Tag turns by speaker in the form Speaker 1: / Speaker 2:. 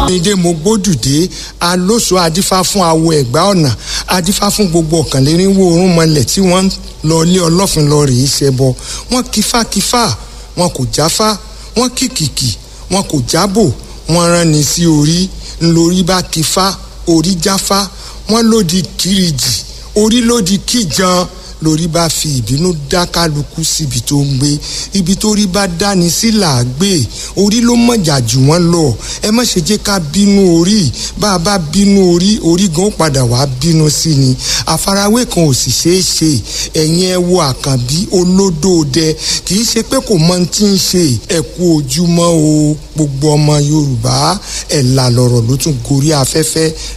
Speaker 1: ìdè mo gbódùdé alóso adífá fún awo ẹ̀gbá ọ̀nà adífá fún gbogbo ọ̀kànlénírínwó orún mọlẹ̀ tí wọ́n lọ lé ọlọ́fin lọ rèé ṣẹbọ wọ́n kífákífá wọn kò jáfá wọ́n kìkìkì wọn kò jábò wọ́n rán ni sí orí ńlórí bá kífá orí jáfá wọ́n lòdì kìrìjì orí lòdì kíjan lórí bá fi ìbínú dá kálukú síbi tó ń gbé ibi tó rí bá dáni sí là á gbé orí ló mọ̀jà jù wọ́n lọ ẹ má ṣe jẹ́ ká bínú orí bá a bá bínú orí orí gan ó padà wá bínú sí ni àfarawé kan ò sì ṣeé ṣe ẹ̀yin ẹ wo àkànbí olódòdẹ kì í ṣe pé kò mọ ohun tí ń ṣe ẹ kú ojúmọ́ o gbogbo ọmọ yorùbá ẹ̀ là lọ̀rọ̀ ló tún gorí afẹ́fẹ́